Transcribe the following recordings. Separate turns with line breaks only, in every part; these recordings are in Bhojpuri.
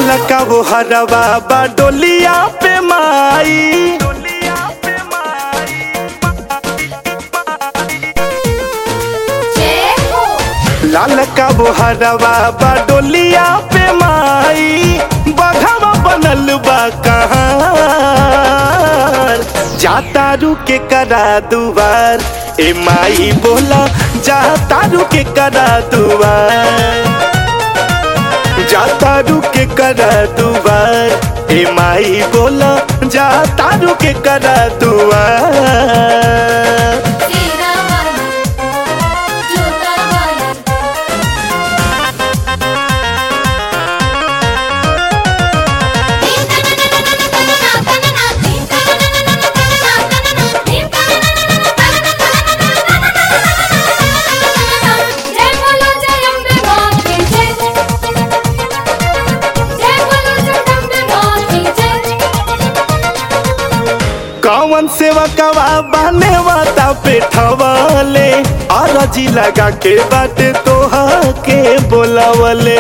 लाल का वो हरवा बा डोलिया पे माई
जय हो
लाल का वो हरवा बा डोलिया पे माई बघवा बनल बा कहाँ जाता रुके करा दुआर ए माई बोला जाता रुके करा दुआर जाता रुके करा दुआर ए माई बोला जाता रुके करा दुआर
तेरा वाला जोता वाला जय बोलो जय अम्बे मां की जय जय बोलो जगदम्बे मां की जय
कौन सेवा कवा बने वाता पे ठवाले अरजी लगा के बाटे तोहा के बोलावले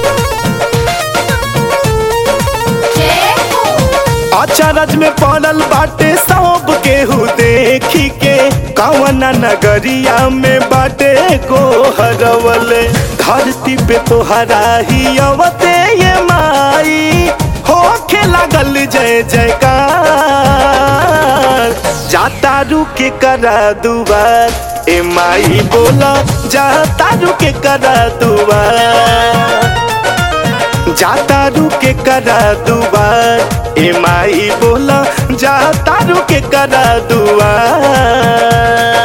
जय हो
अचरज में पड़ल बाटे सब केहू देखी के कवना नगरिया में बाटे को हरवले धरती पे तोहरा ही अवते ये माई होखे लागल जय जयकार जाता रुके करा दुआर ए माई बोला जाता रुके करा दुआर जाता रुके करा दुआर ए माई बोला जाता रुके करा दुआर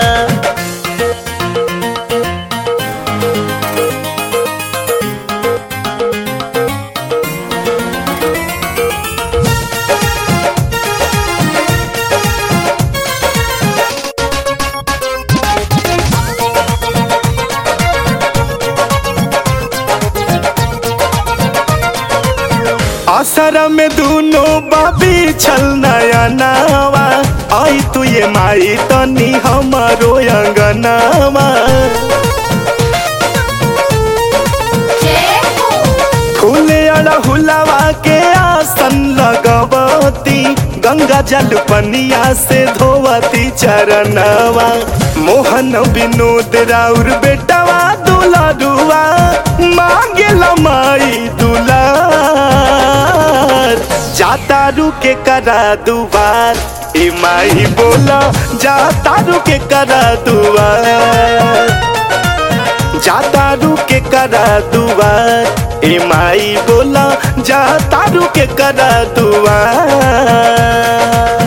असर में दोनों बाबी छल नया नावा आई तू ये माई तनी हमारो अंगनावा
जय हो
फूले अड़हुलवा के आसन लगवती गंगा जल पनिया से धोवती चरणवा मोहन विनोद राउर बेटवा दुलारुआ मांगे माई दुलार जाता रुके करा दुआर ए माई बोला जाता रुके करा दुआर जाता रुके करा दुआर ए माई बोला जाता रुके करा दुआर